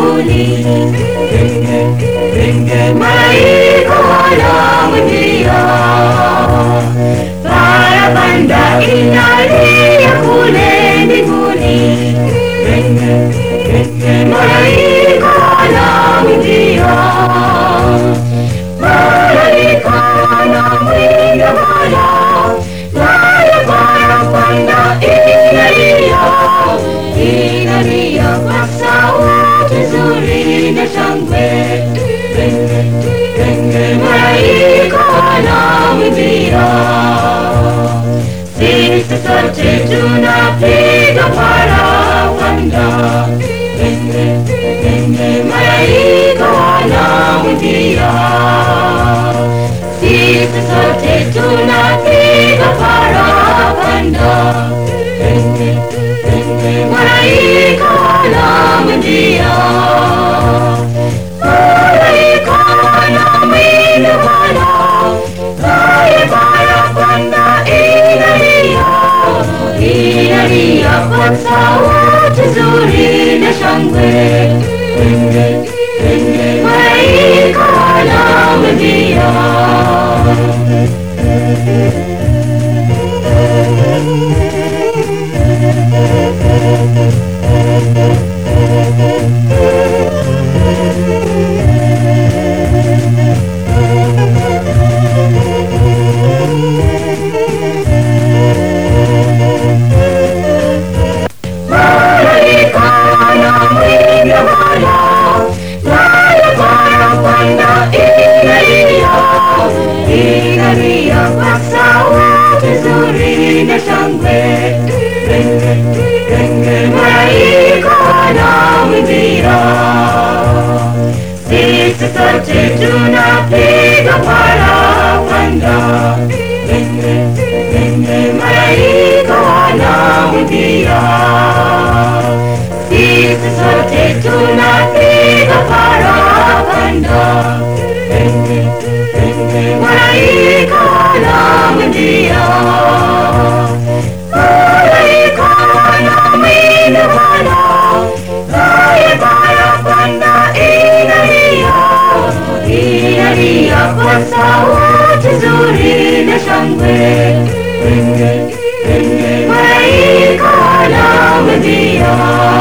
mbinguni. Malaika wanamwimbia, parapanda inalia kule mbinguni. Malaika wanamwimbia, malaika wanamwimbia Bwana, naye parapanda inalia, inalia kwa sauti nzuri na shangwe. Malaika wanamwimbia, sisi sote tunapiga parapanda. Malaika wanamwimbia, sisi sote tunapiga parapanda. Malaika wanamwimbia, malaika wanamwimbia Bwana, naye parapanda inalia, inalia kwa sauti nzuri na shangwe. Malaika wanamwimbia. Malaika wanamwimbia Bwana, naye parapanda inalia, inalia kwa sauti nzuri na shangwe. Malaika wanamwimbia, sisi sote tunapiga parapanda. Malaika wanamwimbia, sisi sote tunapiga parapanda. Malaika wanamwimbia, malaika wanamwimbia Bwana, naye parapanda inalia, inalia kwa sauti nzuri na shangwe. Malaika wanamwimbia.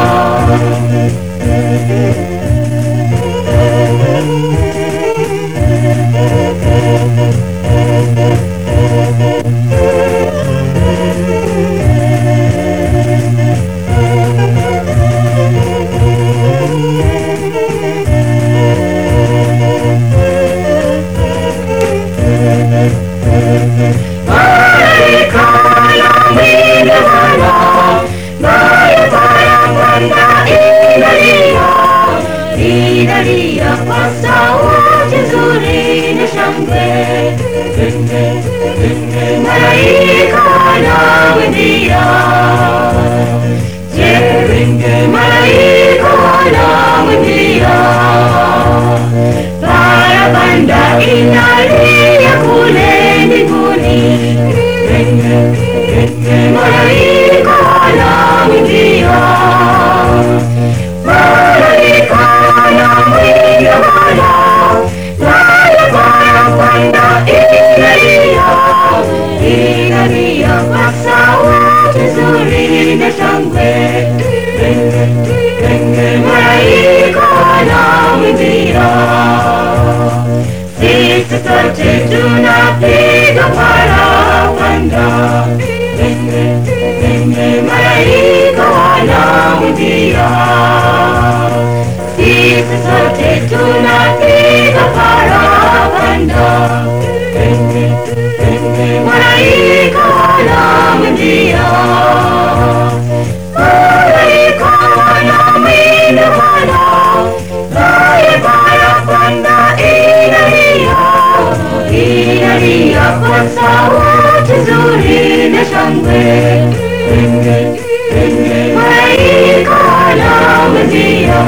Malaika wanamwimbia Bwana, naye parapanda inalia, inalia kwa sauti nzuri na shangwe. Malaika wanamwimbia, je, malaika wanamwimbia parapanda inalia kule mbinguni. Malaika wanamwimbia, malaika wanamwimbia Bwana, naye parapanda inalia, inalia kwa sauti nzuri na shangwe. Malaika wanamwimbia, sisi sote tunapiga parapanda. Malaika wanamwimbia, sisi sote tunapiga parapanda. Malaika wanamwimbia, malaika wanamwimbia Bwana, naye parapanda inalia, inalia kwa sauti nzuri na shangwe. Malaika wanamwimbia.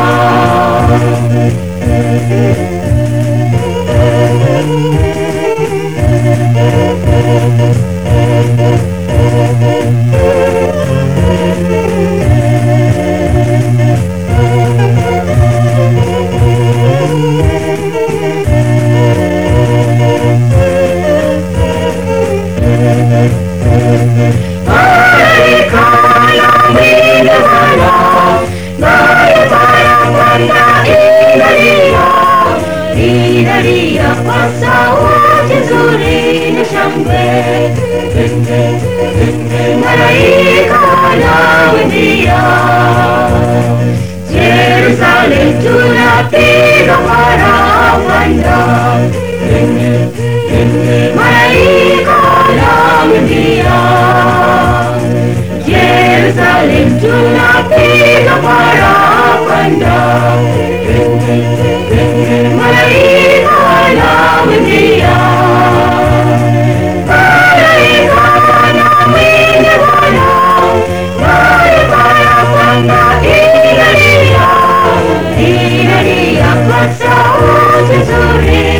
malaika wanaoingia. Yerusalemu tunapiga parapanda, malaika wanaoingia. Yerusalemu tunapiga parapanda, malaika wanaoingia. Malaika wanamwingi Bwana, bali parapanda inalia, inalia kwa sauti nzuri.